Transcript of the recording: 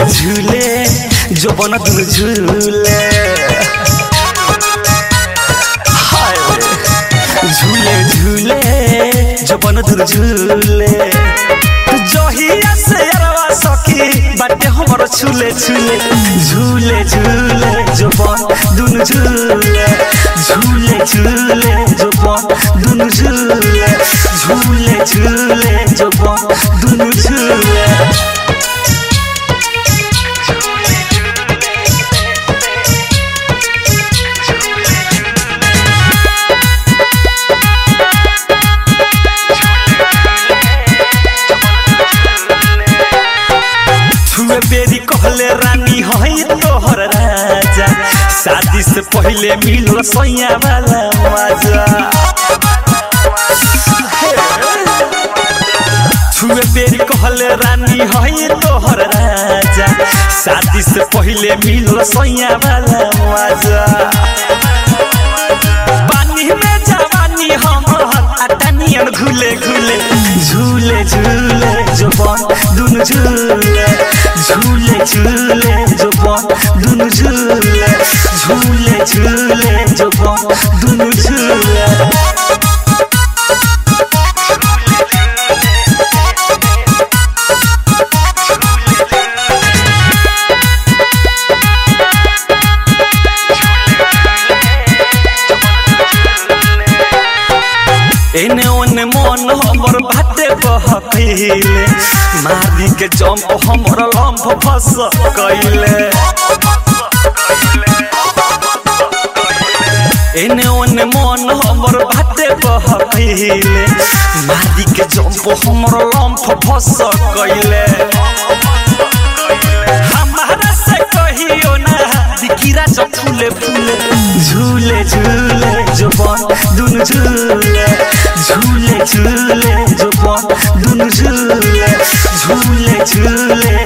झूले जो बन दुनु झूले हाय झूले झूले जो बन दुनु झूले जहिया से अरवा सखी बाटे हमर झूले झूले झूले झूले जो बन दुनु झूले झूले झूले जो बन दुनु झूले झूले झूले जो बन दुनु झूले छुए बेरी कहले रानी हई तोहर राजा शादी से पहले मिलो सैया वाला मजा छुए बेरी कहले रानी हई तोहर राजा शादी से पहले मिलो सैया वाला मजा पानी में जवानी हमर अटनियन घुले घुले झूले झूले जो बन दुनु झूले झूले झूले जो बन दुनु झूले झूले झूले जो बन दुनु झूले एने ओने मन हमर बाटे बहकैले मारी के जंप हमर लंफ फस कैले एने ओने मन हमर बाटे बहकैले मारी के जंप हमर लंफ फस कैले हमारा से कहियो ना दिकिरा सब फूले फूले झूले झूले जो बन दुनु झूले झूले झूले जो बन दुनु झूले झूले झूले